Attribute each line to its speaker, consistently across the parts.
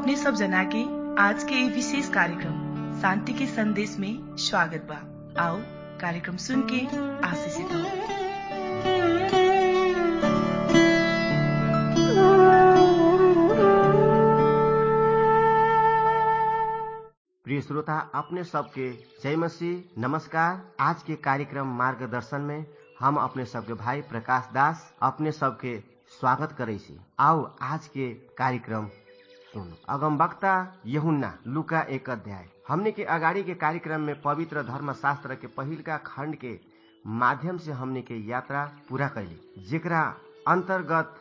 Speaker 1: अपने सब जना के आज के ये विशेष कार्यक्रम शांति के संदेश में स्वागत बा आओ कार्यक्रम सुन के आशीषित हो
Speaker 2: प्रिय श्रोता अपने सबके जय मसीह नमस्कार आज के कार्यक्रम मार्गदर्शन में हम अपने सबके भाई प्रकाश दास अपने सबके स्वागत करे छी आओ आज के कार्यक्रम सुनो अगम वक्ता यहुन्ना लुका एक अध्याय हमने के अगाड़ी के कार्यक्रम में पवित्र धर्म शास्त्र के पहिलका खंड के माध्यम से हमने के यात्रा पूरा कैली जेकरा अंतर्गत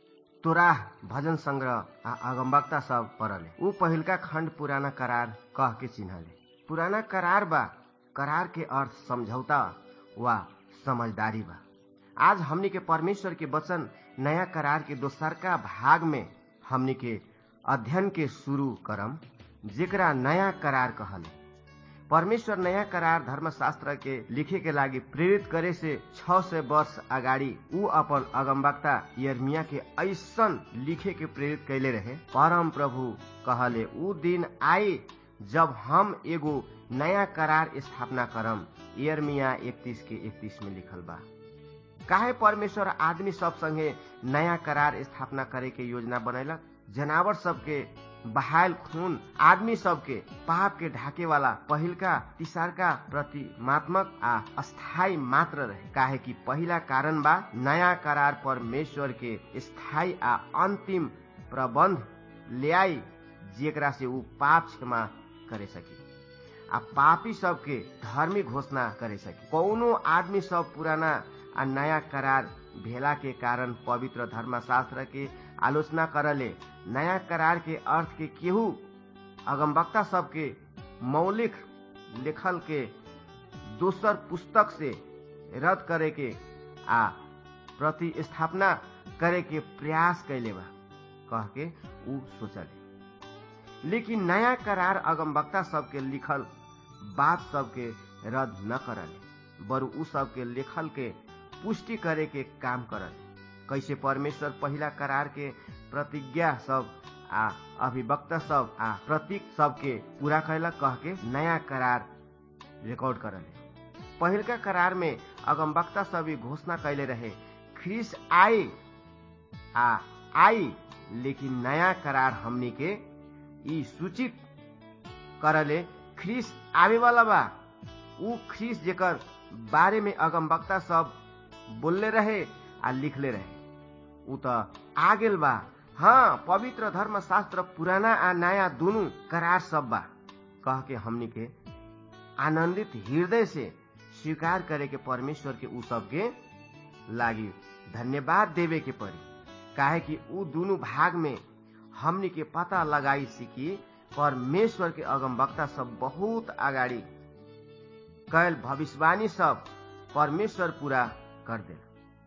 Speaker 2: तोराह भजन संग्रह आ अगमवक्ता सब पढ़ले ऊ पहिलका खंड पुराना करार कह के चिन्हले पुराना करार बा करार के अर्थ समझौता वा समझदारी बा आज हमनी के परमेश्वर के वचन नया करार के दोसरका भाग में हमनी के अध्ययन के शुरू करम जेकरा नया करार कहले परमेश्वर नया करार धर्मशास्त्र के लिखे के लागि प्रेरित करे से छ सय वर्ष अगाडि ऊ अपन अगमवक्ता यर्मिया के ऐसन लिखे के प्रेरित कैले रहे परम प्रभु कहले ऊ दिन आई जब हम एगो नया करार स्थापना करम यर्मिया इकतीस के इकतीस में लिखल बा काहे परमेश्वर आदमी सब संगे नया करार स्थापना करे के योजना बनैलक जनावर सबके बहायल खून आदमी सबके पाप के ढाके वाला पहिलका तिसारका प्रतिमात्मक आ अस्थाई मात्र रहे काहे कि पहिला कारण बा नया करार परमेश्वर के स्थायी आ अंतिम प्रबंध ल्याई जेकरा से ऊ पाप क्षमा करे सकी आ पापी सबके धार्मिक घोषणा करे सकी कौनो आदमी सब पुराना आ नया करार भेला के कारण पवित्र धर्मशास्त्र के आलोचना करले नया करार के अर्थ के केहू अगमवक्ता सबके मौलिक लेखल के दोसर पुस्तक से रद्द करे के आ प्रतिस्थापना करे के प्रयास कैले बा कह के ऊ सोचले लेकिन नया करार अगमवक्ता सबके लिखल बात सबके रद्द न करले बरु ऊ सबके लेखल के पुष्टि करे के काम करल कैसे परमेश्वर पहिला करार के प्रतिज्ञा सब आ अभिवक्ता सब आ प्रतीक सबके पूरा कैलक कह के नया करार रिकॉर्ड करले पहिलका करार में अगमवक्ता सब घोषणा कैले रहे ख्रिस आई आ आई लेकिन नया करार हमनी के ई सूचित करले ख्रिस आवे वाला बा ऊ ख्रिस जेकर बारे में अगमवक्ता सब बोलले रहे आ लिखले रहे ऊ त आ गेल बा हाँ पवित्र धर्म शास्त्र पुराना आ नया दोनों करार सब बा कह के हमनी के आनंदित हृदय से स्वीकार करे के परमेश्वर के ऊ सबके लागी धन्यवाद देवे के पड़ी काहे कि ऊ दोनों भाग में हमनी के पता लगाई सीखी परमेश्वर के अगमवक्ता सब बहुत अगाडि कैल भविष्यवाणी सब परमेश्वर पूरा कर दे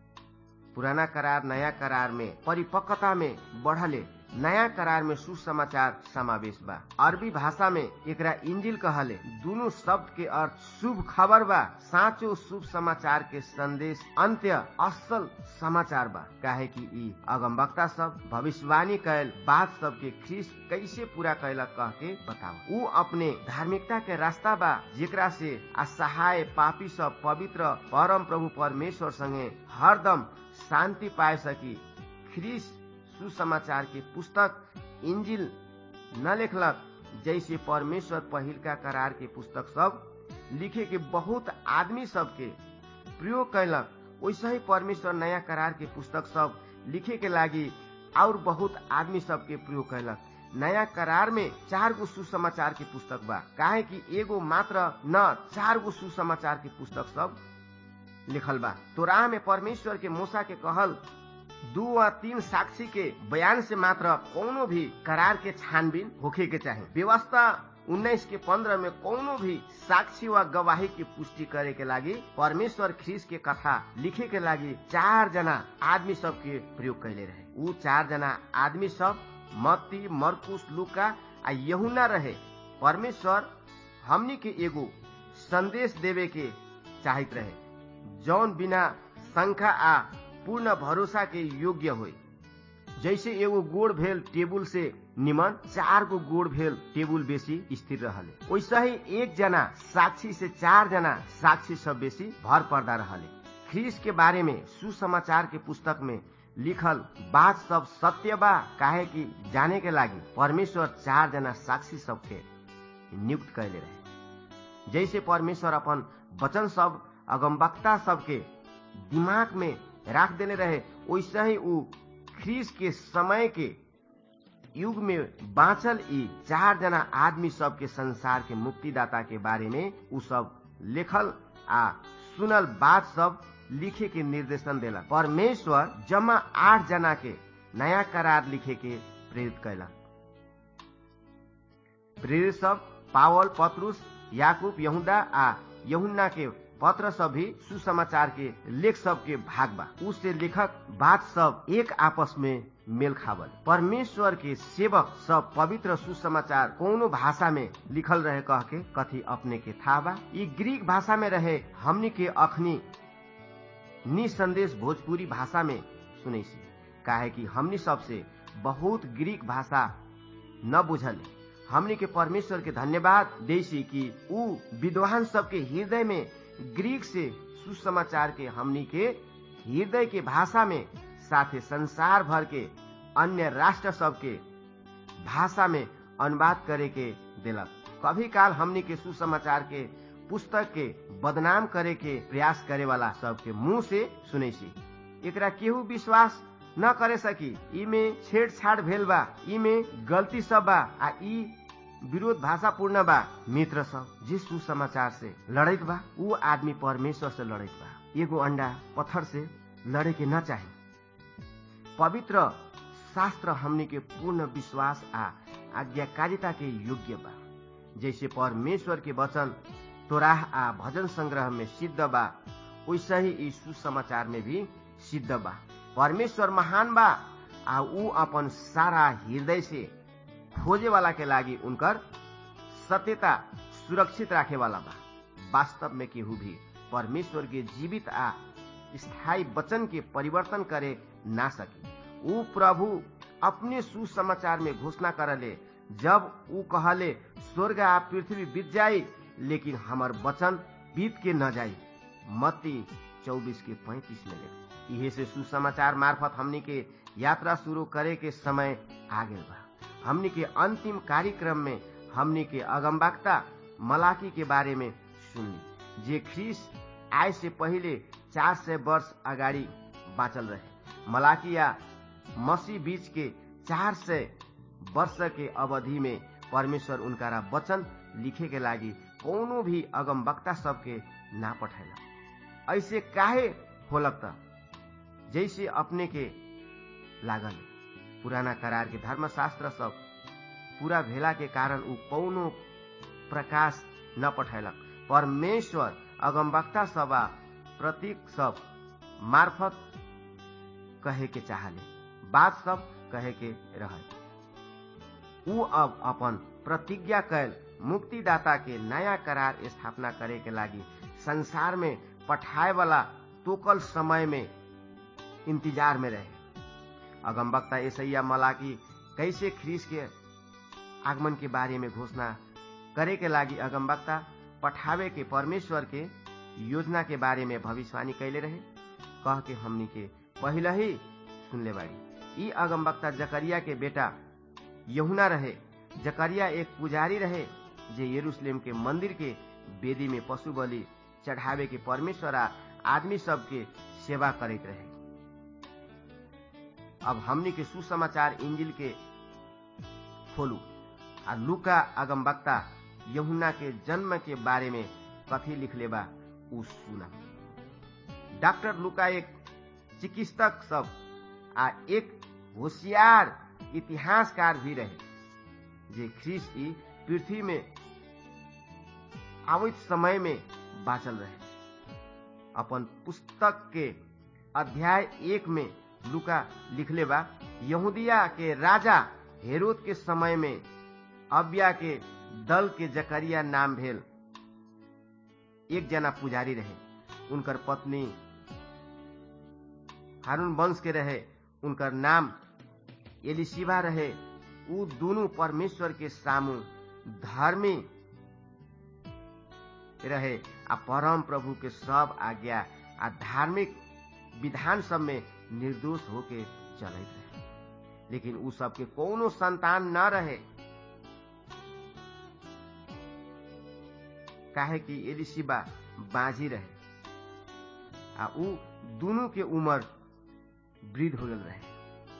Speaker 2: पुराना करार नया करार में परिपक्वता में बढ़ले नया करार में सुसमाचार समावेश बा अरबी भाषा में एकरा इंजिल कहले दोनों शब्द के अर्थ शुभ खबर बा साँचो शुभ समाचार के संदेश अंत्य असल समाचार बा काहे कि ई अगमवक्ता सब भविष्यवाणी कैल बात सब के ख्रीस कैसे पूरा कैलक कह के बताओ ऊ अपने धार्मिकता के रास्ता बा जेकरा से असहाय पापी सब पवित्र परम प्रभु परमेश्वर संगे हरदम शांति पाए सकी ख्रीस सुसमाचार के पुस्तक इंजिल न लिखलक जैसे परमेश्वर पहिलका करार के पुस्तक सब लिखे के बहुत आदमी सबके प्रयोग कैलक वैसे ही परमेश्वर नया करार के पुस्तक सब लिखे के लागी और बहुत आदमी सबके प्रयोग कैलक नया करार में चार गो सुसमाचार के पुस्तक बा काहे कि एगो मात्र न चार गो सुसमाचार के पुस्तक सब लिखल बा तोराह में परमेश्वर के मूसा के कहल दू वा तीन साक्षी के बयान से मात्र कोनो भी करार के छानबीन होखे के चाहे व्यवस्था उन्नाइस के पंद्रह में कोनो भी साक्षी वा गवाही की पुष्टि करे के लागी परमेश्वर ख्रीस के कथा लिखे के लागी चार जना आदमी सब के प्रयोग कैले रहे ऊ चार जना आदमी सब मत्ती मरकुस लुका आ यहुना रहे परमेश्वर हमनी के एगो संदेश देवे के चाहत रहे जौन बिना शंका आ पूर्ण भरोसा के योग्य होई जैसे एगो गोड़ भेल टेबुल से निमन चार गो गोड़ भेल टेबुल बेसी स्थिर रहले वैसे ही एक जना साक्षी से चार जना साक्षी सब बेसी भर पर्दा रहले ख्रीस के बारे में सुसमाचार के पुस्तक में लिखल बात सब सत्य बा काहे कि जाने के लागी परमेश्वर चार जना साक्षी सबके नियुक्त कैले रहे जैसे परमेश्वर अपन वचन सब अगमबक्ता सबके दिमाग में राख देले रहे वैसे ही ऊ ख्रीस के समय के युग में बाँचल ई चार जना आदमी सबके संसार के मुक्तिदाता के बारे में ऊ सब लेखल आ सुनल बात सब लिखे के निर्देशन देला परमेश्वर जमा आठ जना के नया करार लिखे के प्रेरित कैलक प्रेरित सब पावल पत्रुस याकूब यहुदा आ यहुन्ना के पत्र सब भी सुसमाचार के लेख सब के भाग बा उससे लेखक बात सब एक आपस में मेल खावल परमेश्वर के सेवक सब पवित्र सुसमाचार कोनो भाषा में लिखल रहे कह के कथी अपने के था बा ई ग्रीक भाषा में रहे हमनी के अखनी निसंदेश भोजपुरी भाषा में सुनै सी काहे कि हमनी सबसे बहुत ग्रीक भाषा न बुझले हमनी के परमेश्वर के धन्यवाद देसी कि ऊ विद्वान सबके हृदय में ग्रीक से सुसमाचार के हमनी के हृदय के भाषा में साथे संसार भर के अन्य राष्ट्र सबके भाषा में अनुवाद करे के दिलक कभी काल हमनी के सुसमाचार के पुस्तक के बदनाम करे के प्रयास करे वाला सबके मुंह से सुनै सी एकरा केहू विश्वास न करे सकी इमे छेड़छाड़ भेल बा इमे गलती सब बा आ ई विरोध भाषा पूर्ण बा मित्र सब जे सुसमाचार से लड़ैत बा ऊ आदमी परमेश्वर से लड़ैत बा एगो अंडा पत्थर से लड़े के न चाही पवित्र शास्त्र हमनी के पूर्ण विश्वास आ आज्ञाकारिता के योग्य बा जैसे परमेश्वर के वचन तोराह आ भजन संग्रह में सिद्ध बा वैसे ही ई सुसमाचार में भी सिद्ध बा परमेश्वर महान बा आ ऊ अपन सारा हृदय से खोजे वाला के लागी उनकर सत्यता सुरक्षित राखे वाला बा वास्तव में केहू भी परमेश्वर के जीवित आ स्थायी वचन के परिवर्तन करे ना सकी ऊ प्रभु अपने सुसमाचार में घोषणा करले जब ऊ कहले स्वर्ग आ पृथ्वी बीत जाई लेकिन हमर वचन बीत के न जाई मत्ती चौबीस के पैंतीस में ले इहे से सुसमाचार मार्फत हमनी के यात्रा शुरू करे के समय आ गए बा हमनी के अंतिम कार्यक्रम में हमनी के अगमबाक्ता मलाकी के बारे में सुनली जे ख्रीस आय से पहले चार सय वर्ष अगाडि बाँचल रहे मलाकिया मसी बीच के चार सय वर्ष के अवधि में परमेश्वर उनका वचन लिखे के लागि कोनो भी अगमवक्ता सबके ना पठैला ऐसे काहे होलक त जैसे अपने के लागल पुराना करार के धर्मशास्त्र सब पूरा भेला के कारण ऊ कौनो प्रकाश न पठैलक परमेश्वर अगमवक्ता सब आ प्रतीक सब मार्फत कहे के चाहले बात सब कहे के रहे ऊ अब अपन प्रतिज्ञा कैल मुक्तिदाता के नया करार स्थापना करे के लागि संसार में पठाए वाला तोकल समय में इंतजार में रहे अगमबक्ता ऐसैया मलाकी कैसे ख्रीस के आगमन के बारे में घोषणा करे के लागि अगमबक्ता पठावे के परमेश्वर के योजना के बारे में भविष्यवाणी कैले रहे कह के हमनी के पहले ही सुनले बाड़ी ई अगमबक्ता जकरिया के बेटा यहुना रहे जकरिया एक पुजारी रहे जे यरूशलेम के मंदिर के वेदी में पशु बलि चढ़ावे के परमेश्वर आ आदमी सबके सेवा करते रहे अब हमनी के सुसमाचार इंजिल के खोलू आ लुका अगमबक्ता यहुना के जन्म के बारे में कथी लिखले बा उ सुना डॉक्टर लुका एक चिकित्सक सब आ एक होशियार इतिहासकार भी रहे जे ख्रीस ई पृथ्वी में आवित समय में बाँचल रहे अपन पुस्तक के अध्याय एक में लुका लिखले बा यहूदिया के राजा हेरोद के समय में अबिया के दल के जकरिया नाम भेल एक जना पुजारी रहे उनकर पत्नी हारून वंश के रहे उनकर नाम एलिशिबा रहे ऊ दोनों परमेश्वर के सामू धर्मी रहे आ परम प्रभु के सब आज्ञा आ धार्मिक विधान सब में निर्दोष होके चलत रहे लेकिन उ सबके कोनो संतान न रहे काहे कि एलिशिबा बाजी रहे आ उ दोनों के उम्र वृद्ध हो गल रहे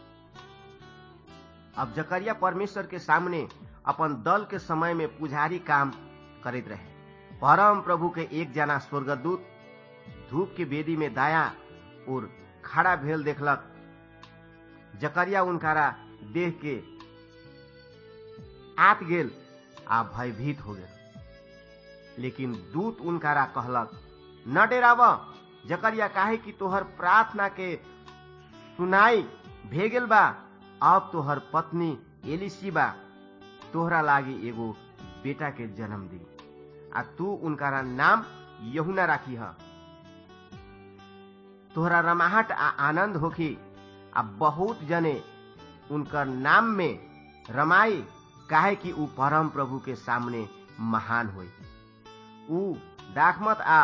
Speaker 2: अब जकरिया परमेश्वर के सामने अपन दल के समय में पुजारी काम करते रहे परम प्रभु के एक जना स्वर्गदूत धूप के बेदी में दाया और खड़ा भेल देखलक जकरिया उनकारा देख के आत गेल आ भयभीत हो गेल लेकिन दूत उनकारा कहलक न डेराव जकरिया काहे कि तोहर प्रार्थना के सुनाई भेगेल बा अब तोहर पत्नी एलिशिबा तोहरा लागी एगो बेटा के जन्म दी आ तू उनकारा नाम यहुना राखी ह तोहरा रमाहट आ आनंद होखी आ बहुत जने उनकर नाम में रमाई काहे कि ऊ परम प्रभु के सामने महान होई ऊ दाखमत आ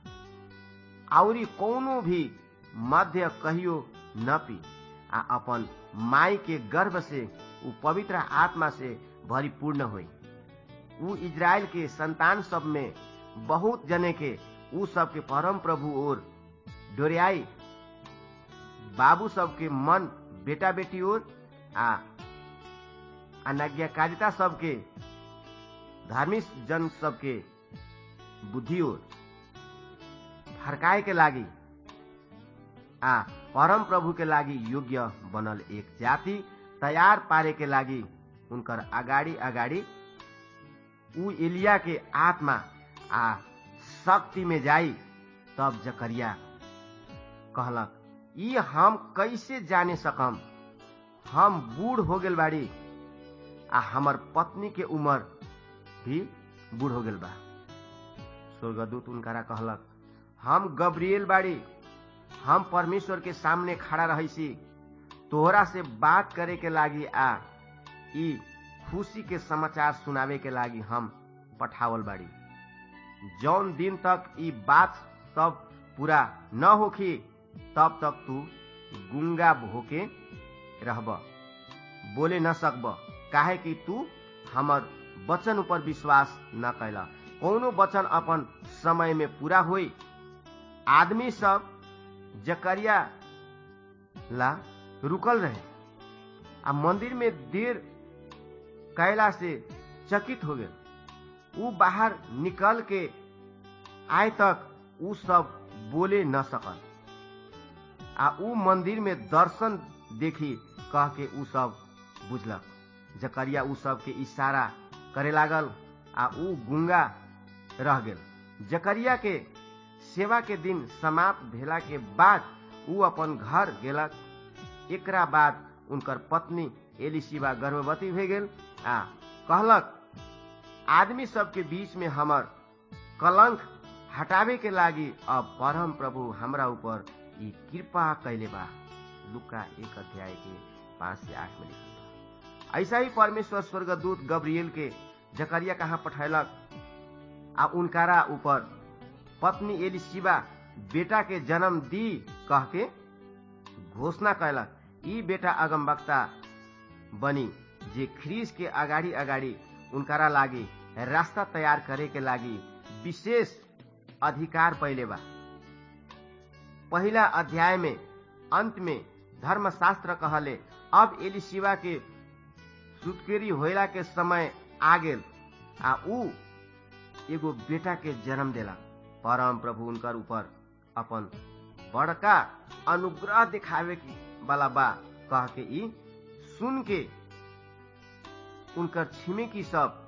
Speaker 2: आउरी कोनो भी मध्य कहियो न पी आ अपन माई के गर्भ से ऊ पवित्र आत्मा से भरिपूर्ण होई ऊ इज़राइल के संतान सब में बहुत जने के ऊ सब के परम प्रभु और डोरियाई बाबू सबके मन बेटा बेटी ओर आ अनाज्ञाकारिता सबके धार्मिक जन सबके बुद्धि ओर फरकाए के लागी आ परम प्रभु के लागी योग्य बनल एक जाति तैयार पारे के लागी उनकर अगाडि अगाडि ऊ एलिया के आत्मा आ शक्ति में जाई तब जकरिया कहलक ई हम कैसे जाने सकम हम बूढ़ हो गेल बाड़ी आ हमर पत्नी के उम्र भी बूढ़ हो गेल बा स्वर्गदूत उनकारा कहलक हम गब्रिएल बाड़ी हम परमेश्वर के सामने खड़ा रही तोहरा से बात करे के लागी आ ई खुशी के समाचार सुनावे के लागी हम पठावल बाड़ी जौन दिन तक ई बात सब पूरा न होखी तब तक तू गुंगा होके रहब बोले न सकब काहे कि तू हमर वचन ऊपर विश्वास न कैला कोनो वचन अपन समय में पूरा होई आदमी सब जकरिया ला रुकल रहे आ मंदिर में देर कैला से चकित हो गए ऊ बाहर निकल के आए तक ऊ सब बोले न सकल आ ऊ मंदिर में दर्शन देखी कह के ऊ सब बुझलक जकरिया ऊ सब के इशारा करे लागल आ ऊ गुंगा रह गेल जकरिया के सेवा के दिन समाप्त भेला के बाद ऊ अपन घर गेलक एकरा बाद उनकर पत्नी एलिशिबा गर्भवती भे गेल आ कहलक आदमी सबके बीच में हमर कलंक हटावे के लागी अब परम प्रभु हमरा ऊपर ई कृपा कैले बा लुका एक अध्याय के पांच से आठ में लिखल बा ऐसा ही परमेश्वर स्वर्गदूत गब्रियल के जकरिया कहाँ पठैलक आ उनकारा ऊपर पत्नी एलिशिबा बेटा के जन्म दी कह के घोषणा कैलक ई बेटा अगमवक्ता बनी जे ख्रीस के अगाडि अगाडि उनकारा लागि रास्ता तयार करे के लागि विशेष अधिकार पहिले बा पहिला अध्याय में अंत में धर्मशास्त्र कहले अब एलिशिबा के सुतकेरी होइला के समय आ गेल आ ऊ एगो बेटा के जन्म देला परम प्रभु उनकर ऊपर अपन बड़का अनुग्रह दिखावे वाला बा कह के ई सुन के उनकर छिमेकी सब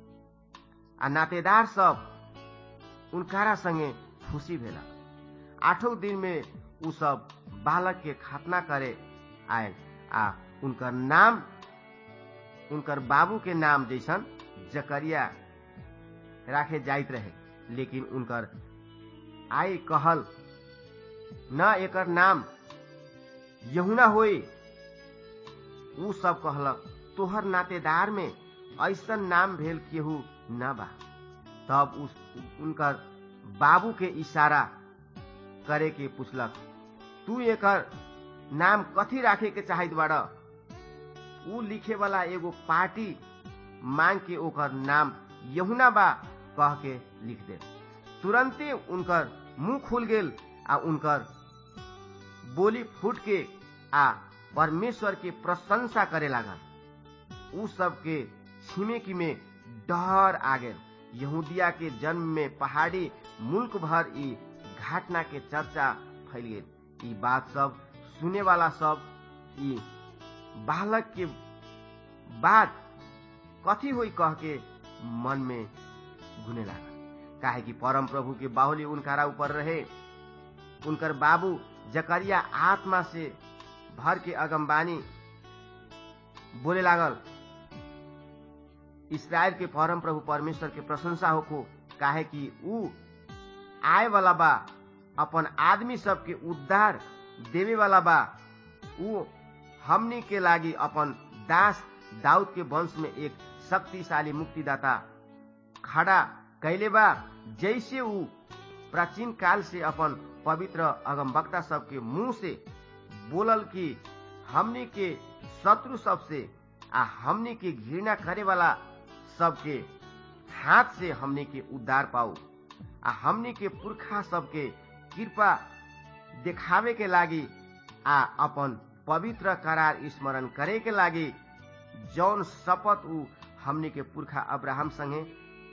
Speaker 2: आ नातेदार सब उनकारा संगे खुशी भेला आठों दिन में उ सब बालक के खतना करे आयल आ उनकर नाम उनकर बाबू के नाम जैसन जकरिया राखे जाइत रहे लेकिन उनकर आई कहल न एकर नाम यहुना होई ऊ सब कहलक तोहर नातेदार में ऐसन नाम भेल केहू न बा तब उस उनकर बाबू के इशारा करे के पूछलक तू एकर नाम कथी राखे के चाहत बाड़ ऊ लिखे वाला एगो पार्टी मांग के ओकर नाम यहुना बा कह के लिख दे तुरंते उनकर मुंह खुल गेल आ उनकर बोली फूट के आ परमेश्वर के प्रशंसा करे लागल उ सबके छिमेकी में डर आ गेल यहूदिया के जन्म में पहाड़ी मुल्क भर ई घटना के चर्चा फैल गेल ई बात सब सुने वाला सब ई बालक के बात कथी हुई कह के मन में घुने लगा काहे कि परम प्रभु के बाहुली उनकारा ऊपर रहे उनकर बाबू जकरिया आत्मा से भर के अगमबानी बोले लागल इसराइल के परम प्रभु परमेश्वर के प्रशंसा होको काहे कि ऊ आए वाला बा अपन आदमी सबके उद्धार देवे वाला बा ऊ हमनी के लागी अपन दास दाऊद के वंश में एक शक्तिशाली मुक्तिदाता खड़ा कैले बा जैसे ऊ प्राचीन काल से अपन पवित्र अगमवक्ता सबके मुंह से बोलल कि हमनी के शत्रु सबसे आ हमनी के घृणा करे वाला सबके हाथ से हमनी के उद्धार पाऊ आ हमनी के पुरखा सबके कृपा देखावे के लागी आ अपन पवित्र करार स्मरण करे के लागी जौन शपथ ऊ हमनी के पुरखा अब्राहम संगे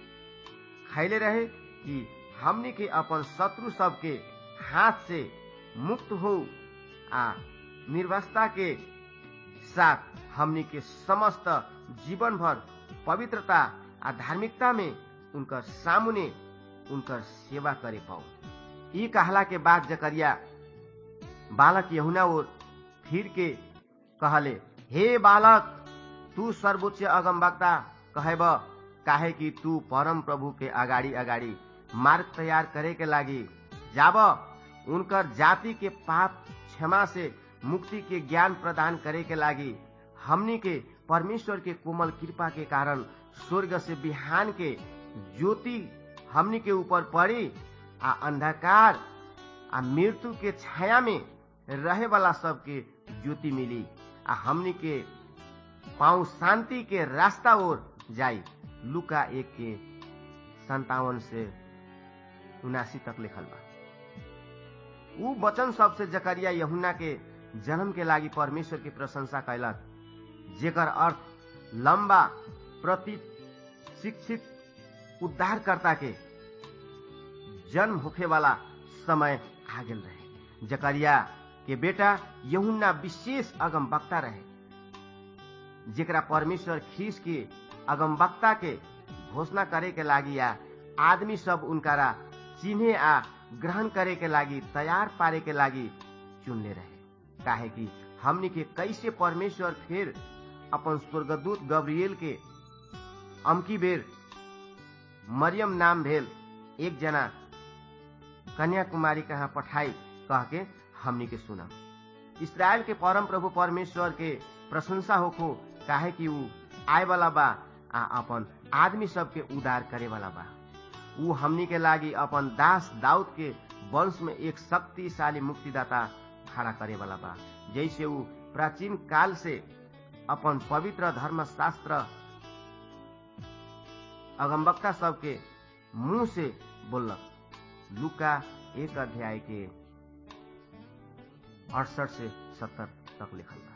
Speaker 2: खैले रहे कि हमनी के अपन शत्रु सबके हाथ से मुक्त हो आ निर्वस्ता के साथ हमनी के समस्त जीवन भर पवित्रता आ धार्मिकता में उनकर सामने उनकर सेवा करे पाऊ ई कहला के बाद जकरिया बालक यहुना ओर फिर के कहले हे बालक तू सर्वोच्च अगमवक्ता कहब काहे कि तू परम प्रभु के अगाडि अगाडि मार्ग तैयार करे के लागी जाब उनकर जाति के पाप क्षमा से मुक्ति के ज्ञान प्रदान करे के लागी हमनी के परमेश्वर के कोमल कृपा के कारण स्वर्ग से बिहान के ज्योति हमनी के ऊपर पड़ी आ अंधकार आ मृत्यु के छाया में रहे वाला सबके ज्योति मिली आ हमनी के पाँव शांति के रास्ता ओर जाई लुका एक के संतावन से उनासी तक लिखल बा ऊ वचन सबसे जकरिया यहुना के जन्म के लागी परमेश्वर की प्रशंसा कैलक जेकर अर्थ लंबा प्रति शिक्षित उद्धारकर्ता के जन्म होखे वाला समय आ गेल रहे जकरिया के बेटा यहुन्ना विशेष अगम वक्ता रहे जेकरा परमेश्वर खीस के अगम वक्ता के घोषणा करे के लागी या आदमी सब उनकारा चिन्हे आ ग्रहण करे के लागी तैयार पारे के लागी चुनले रहे काहे कि हमनी के कैसे परमेश्वर फिर अपन स्वर्गदूत गब्रियल के अमकी बेर मरियम नाम भेल एक जना कन्याकुमारी कहाँ पठाई कह के हमनी के सुना इसराइल के परम प्रभु परमेश्वर के प्रशंसा होखो काहे कि ऊ आए वाला बा आ अपन आदमी सबके उदार करे वाला बा ऊ हमनी के लागी अपन दास दाऊद के वंश में एक शक्तिशाली मुक्तिदाता खड़ा करे वाला बा जैसे ऊ प्राचीन काल से अपन पवित्र धर्मशास्त्र अगमवक्ता सबके मुंह से बोलक लुका एक अध्याय के अड़सठ से सत्तर तक लिखल बा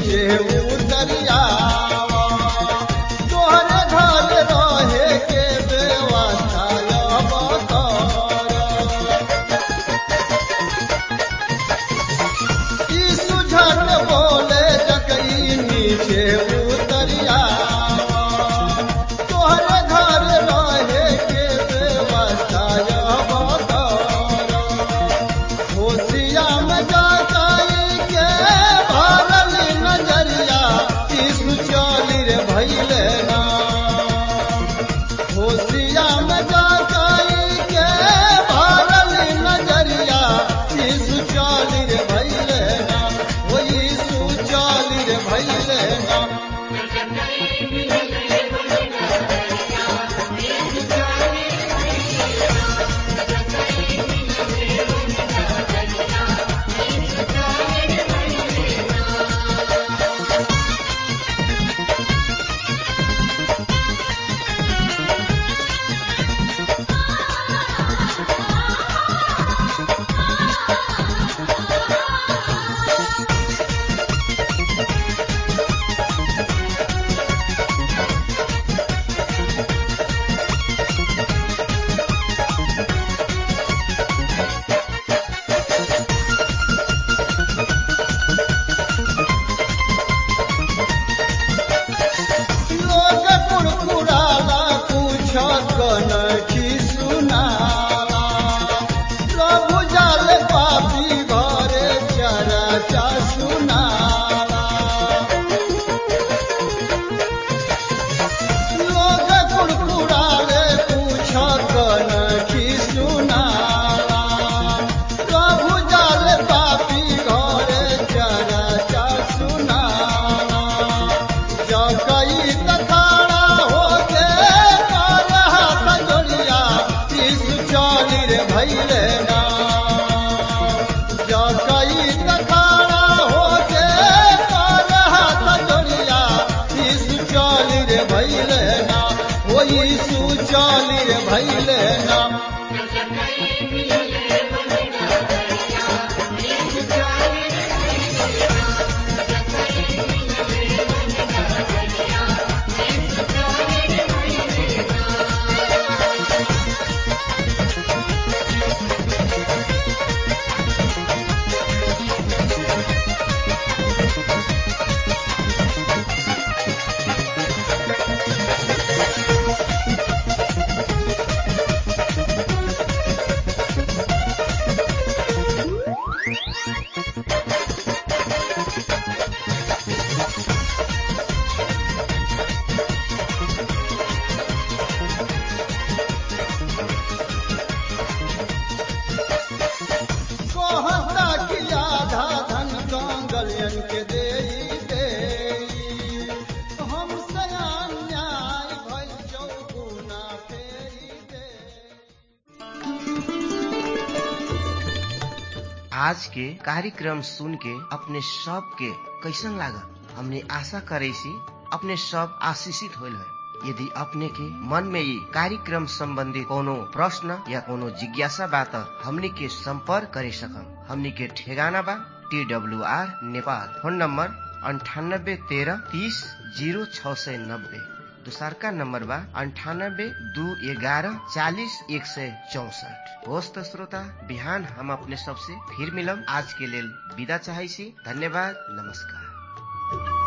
Speaker 3: नीचे उतरिया तोहरे घर रहे के व्यवस्था अब कर यीशु झट बोले जकई नीचे उतरिया तोहरे घर रहे के व्यवस्था अब कर होशिया में जाताई के भरल नजरिया यीशु चली रे भैले ना होशिया में जाताई के भरल नजरिया यीशु चली रे भैले ना ओ यीशु चली रे भैले ना लोग कुड़कुड़ाला कुछ कनखी सुनाला प्रभु जाल पापी घरे चरचा सुनाला लोग कुड़कुड़ाले कुछ कनखी सुनाला प्रभु जाल पापी घरे चरचा सुनाला जकई तखाड़ा होके कर हाथ जोड़िया यीशु चली रे भैले ना जकई तखाड़ा होके कर हाथ जोड़िया यीशु चली रे भैले ना ओ यीशु चली रे भैले ना कहता कि आधा धन कांगलियन के देई देई हमसे अन्याय भइल चौगुना फेरी देई
Speaker 2: आज के कार्यक्रम सुन के अपने सब के कैसन लागल हमने आशा करे सी अपने सब आशीषित होल है यदि अपने के मन में ये कार्यक्रम संबंधी कोनो प्रश्न या कोनो जिज्ञासा बा त हमनी के संपर्क करे सकम हमनी के ठेगाना बा T W R Nepal phone number अंठानब्बे तेरह तीस जीरो छ सय नब्बे दोसरका नम्बर बा अन्ठानब्बे दू एघारह चालिस एक सय चौसठ होस् त श्रोता बिहान हम अपने सबसे फिर मिलम आज के लेल विदा चाहै छी धन्यवाद नमस्कार